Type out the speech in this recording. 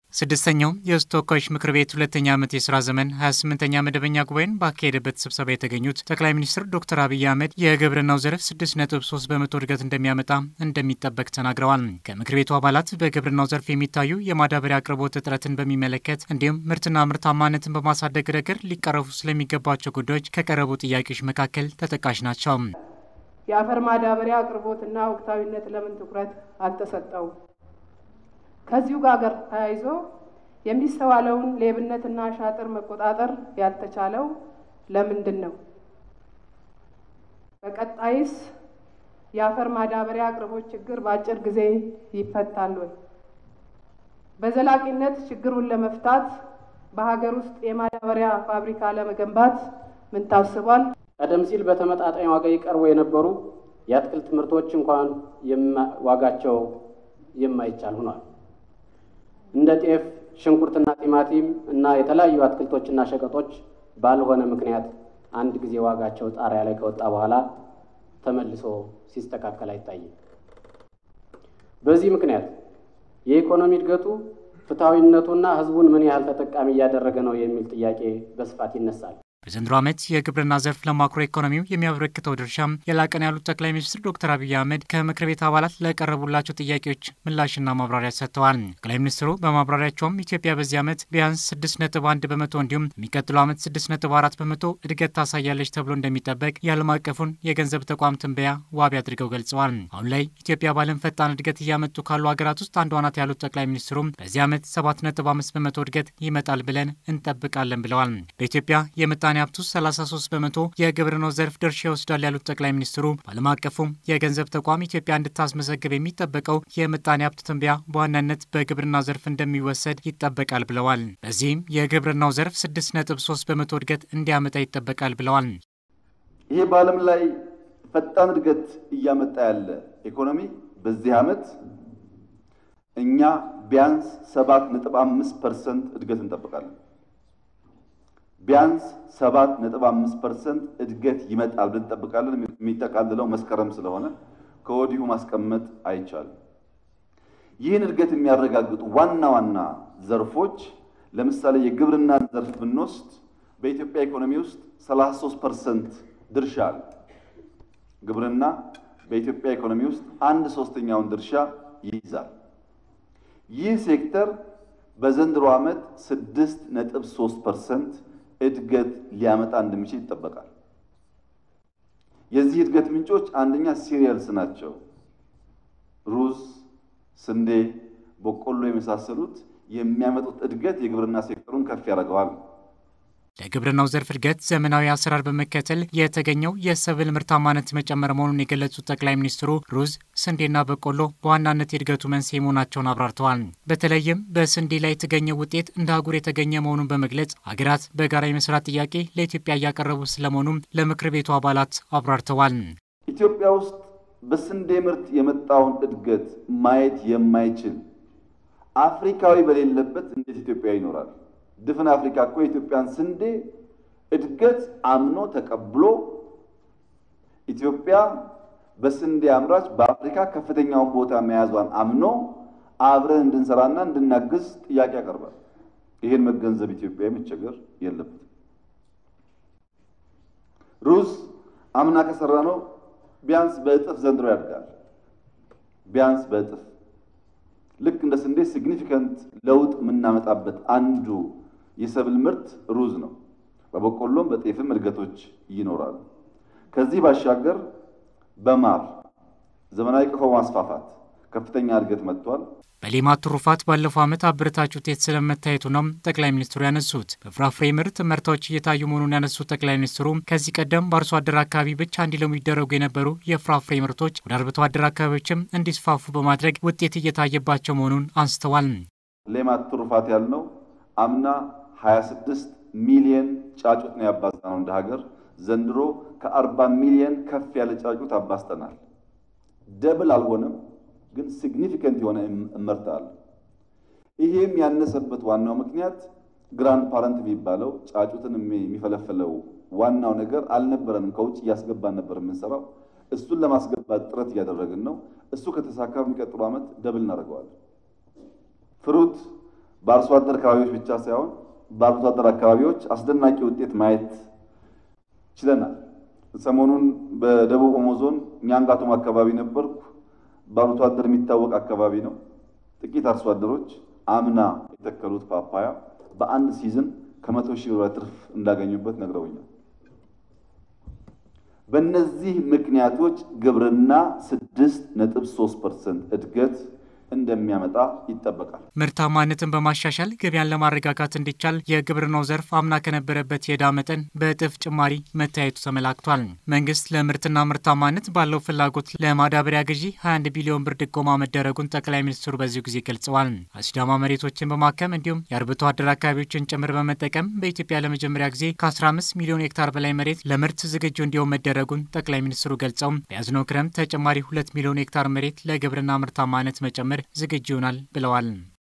ስድስተኛው የሕዝብ ተወካዮች ምክር ቤት ሁለተኛ ዓመት የስራ ዘመን 28ኛ መደበኛ ጉባኤን ባካሄደበት ስብሰባ የተገኙት ጠቅላይ ሚኒስትር ዶክተር አብይ አህመድ የግብርናው ዘርፍ 6.3 በመቶ እድገት እንደሚያመጣ እንደሚጠበቅ ተናግረዋል። ከምክር ቤቱ አባላት በግብርናው ዘርፍ የሚታዩ የማዳበሪያ አቅርቦት እጥረትን በሚመለከት እንዲሁም ምርትና ምርታማነትን በማሳደግ ረገድ ሊቀረፉ ስለሚገባቸው ጉዳዮች ከቀረቡ ጥያቄዎች መካከል ተጠቃሽ ናቸው። የአፈር ማዳበሪያ አቅርቦትና ወቅታዊነት ለምን ትኩረት አልተሰጠውም? ከዚሁ ጋር ተያይዞ የሚስተዋለውን ሌብነትና ሻጥር መቆጣጠር ያልተቻለው ለምንድን ነው? በቀጣይስ የአፈር ማዳበሪያ አቅርቦት ችግር በአጭር ጊዜ ይፈታል ወይ? በዘላቂነት ችግሩን ለመፍታት በሀገር ውስጥ የማዳበሪያ ፋብሪካ ለመገንባት ምን ታስቧል? ቀደም ሲል በተመጣጣኝ ዋጋ ይቀርቡ የነበሩ የአትክልት ምርቶች እንኳን ዋጋቸው የማይቻል ሆኗል። እንደ ጤፍ፣ ሽንኩርትና ቲማቲም እና የተለያዩ አትክልቶችና ሸቀጦች ባልሆነ ምክንያት አንድ ጊዜ ዋጋቸው ጣሪያ ላይ ከወጣ በኋላ ተመልሶ ሲስተካከል አይታይም። በዚህ ምክንያት የኢኮኖሚ እድገቱ ፍትሐዊነቱና ሕዝቡን ምን ያህል ተጠቃሚ እያደረገ ነው የሚል ጥያቄ በስፋት ይነሳል። በዘንድሮ ዓመት የግብርና ዘርፍ ለማክሮ ኢኮኖሚው የሚያበረክተው ድርሻም የላቀ ነው ያሉት ጠቅላይ ሚኒስትር ዶክተር አብይ አህመድ ከምክር ቤት አባላት ለቀረቡላቸው ጥያቄዎች ምላሽና ማብራሪያ ሰጥተዋል። ጠቅላይ ሚኒስትሩ በማብራሪያቸውም ኢትዮጵያ በዚህ ዓመት ቢያንስ 6.1 በመቶ እንዲሁም የሚቀጥለው ዓመት 6.4 በመቶ እድገት ታሳያለች ተብሎ እንደሚጠበቅ የዓለም አቀፉን የገንዘብ ተቋም ትንበያ ዋቢ አድርገው ገልጸዋል። አሁን ላይ ኢትዮጵያ በዓለም ፈጣን እድገት እያመጡ ካሉ ሀገራት ውስጥ አንዷ ናት ያሉት ጠቅላይ ሚኒስትሩም በዚህ ዓመት 7.5 በመቶ እድገት ይመጣል ብለን እንጠብቃለን ብለዋል። በኢትዮጵያ የምጣኔ ሀብቱ 33 በመቶ የግብርናው ዘርፍ ድርሻ ይወስዳል ያሉት ጠቅላይ ሚኒስትሩ በዓለም አቀፉም የገንዘብ ተቋም ኢትዮጵያ እንድታስመዘግብ የሚጠበቀው የምጣኔ ሀብት ትንበያ በዋናነት በግብርና ዘርፍ እንደሚወሰድ ይጠበቃል ብለዋል። በዚህም የግብርናው ዘርፍ 6.3 በመቶ እድገት እንዲያመጣ ይጠበቃል ብለዋል። ይሄ በዓለም ላይ ፈጣን እድገት እያመጣ ያለ ኢኮኖሚ በዚህ ዓመት እኛ ቢያንስ 7.5 ፐርሰንት እድገት እንጠብቃለን። ቢያንስ 7.5 ፐርሰንት እድገት ይመጣል ብለን እንጠብቃለን። የሚጠቃልለው መስከረም ስለሆነ ከወዲሁ ማስቀመጥ አይቻልም። ይህን እድገት የሚያረጋግጡ ዋና ዋና ዘርፎች ለምሳሌ የግብርናን ዘርፍ ብንወስድ በኢትዮጵያ ኢኮኖሚ ውስጥ 33 ፐርሰንት ድርሻ አለ። ግብርና በኢትዮጵያ ኢኮኖሚ ውስጥ አንድ ሶስተኛውን ድርሻ ይይዛል። ይህ ሴክተር በዘንድሮ ዓመት 6.3 ፐርሰንት እድገት ሊያመጣ እንደሚችል ይጠበቃል። የዚህ እድገት ምንጮች አንደኛ ሲሪየልስ ናቸው። ሩዝ፣ ስንዴ፣ በቆሎ የመሳሰሉት የሚያመጡት እድገት የግብርና ሴክተሩን ከፍ ያደርገዋል። ለግብርናው ዘርፍ እድገት ዘመናዊ አሰራር በመከተል የተገኘው የሰብል ምርታማነት መጨመር መሆኑን የገለጹት ጠቅላይ ሚኒስትሩ ሩዝ፣ ስንዴና በቆሎ በዋናነት የእድገቱ መንስኤ መሆናቸውን አብራርተዋል። በተለይም በስንዴ ላይ የተገኘው ውጤት እንደ አህጉር የተገኘ መሆኑን በመግለጽ ሀገራት በጋራ የመስራት ጥያቄ ለኢትዮጵያ እያቀረቡ ስለመሆኑም ለምክር ቤቱ አባላት አብራርተዋል። ኢትዮጵያ ውስጥ በስንዴ ምርት የመጣውን እድገት ማየት የማይችል አፍሪካዊ በሌለበት እንዴት ኢትዮጵያ ይኖራል? ድፍን አፍሪካ እኮ የኢትዮጵያን ስንዴ እድገት አምኖ ተቀብሎ ኢትዮጵያ በስንዴ አምራች በአፍሪካ ከፍተኛውን ቦታ መያዟን አምኖ አብረን እንድንሰራና እንድናግዝ ጥያቄ ያቀርባል። ይህን መገንዘብ ኢትዮጵያ መቸገር የለበትም። ሩዝ አምና ከሰራ ነው ቢያንስ በእጥፍ ዘንድሮ ያድጋል። ቢያንስ በእጥፍ ልክ እንደ ስንዴ ሲግኒፊካንት ለውጥ የምናመጣበት አንዱ የሰብል ምርት ሩዝ ነው። በበቆሎም በጤፍም እድገቶች ይኖራሉ። ከዚህ ባሻገር በማር ዘመናዊ ቀፎ ማስፋፋት ከፍተኛ እድገት መጥቷል። በሌማት ትሩፋት ባለፈው ዓመት አበረታች ውጤት ስለመታየቱ ነው ጠቅላይ ሚኒስትሩ ያነሱት። በፍራፍሬ ምርት ምርታዎች እየታዩ መሆኑን ያነሱት ጠቅላይ ሚኒስትሩ ከዚህ ቀደም በአርሶ አደር አካባቢ ብቻ እንዲለሙ ይደረጉ የነበሩ የፍራፍሬ ምርቶች ወደ አርብቶ አደር አካባቢዎችም እንዲስፋፉ በማድረግ ውጤት እየታየባቸው መሆኑን አንስተዋል። ሌማት ትሩፋት ያልነው አምና 26 ሚሊየን ጫጩት ነው ያባዛነው እንደ ሀገር። ዘንድሮ ከ40 ሚሊየን ከፍ ያለ ጫጩት አባዝተናል። ደብል አልሆነም ግን ሲግኒፊካንት የሆነ እመርታ አለ። ይሄም ያነሰበት ዋናው ምክንያት ግራንድ ፓረንት የሚባለው ጫጩትን የሚፈለፈለው ዋናው ነገር አልነበረንም። ከውጭ እያስገባን ነበር የምንሰራው። እሱን ለማስገባት ጥረት እያደረግን ነው። እሱ ከተሳካ በሚቀጥሉ ዓመት ደብል እናደርገዋለን። ፍሩት በአርሶ አደር አካባቢዎች ብቻ ሳይሆን በአርሶ አደር አካባቢዎች አስደናቂ ውጤት ማየት ችለናል። ሰሞኑን በደቡብ ኦሞ ዞን ኛንጋቶም አካባቢ ነበርኩ። በአርሶ አደር የሚታወቅ አካባቢ ነው። ጥቂት አርሶ አደሮች አምና የተከሉት ፓፓያ በአንድ ሲዝን ከመቶ ሺህ ብር ትርፍ እንዳገኙበት ነግረውኛል። በእነዚህ ምክንያቶች ግብርና ስድስት ነጥብ ሶስት ፐርሰንት እድገት እንደሚያመጣ ይጠበቃል። ምርታማነትን በማሻሻል ገበያን ለማረጋጋት እንዲቻል የግብርናው ዘርፍ አምና ከነበረበት የዕዳ መጠን በእጥፍ ጭማሪ መታየቱ ተመላክቷል። መንግስት ለምርትና ምርታማነት ባለው ፍላጎት ለማዳበሪያ ግዢ 21 ቢሊዮን ብር ድጎማ መደረጉን ጠቅላይ ሚኒስትሩ በዚሁ ጊዜ ገልጸዋል። አሲዳማ መሬቶችን በማከም እንዲሁም የአርብቶ አደር አካባቢዎችን ጭምር በመጠቀም በኢትዮጵያ ለመጀመሪያ ጊዜ ከ15 ሚሊዮን ሄክታር በላይ መሬት ለምርት ዝግጁ እንዲሆን መደረጉን ጠቅላይ ሚኒስትሩ ገልጸው በያዝነው ክረምት ተጨማሪ 2 ሚሊዮን ሄክታር መሬት ለግብርና ምርታማነት መጨመር ዝግጁ ይሆናል ብለዋል።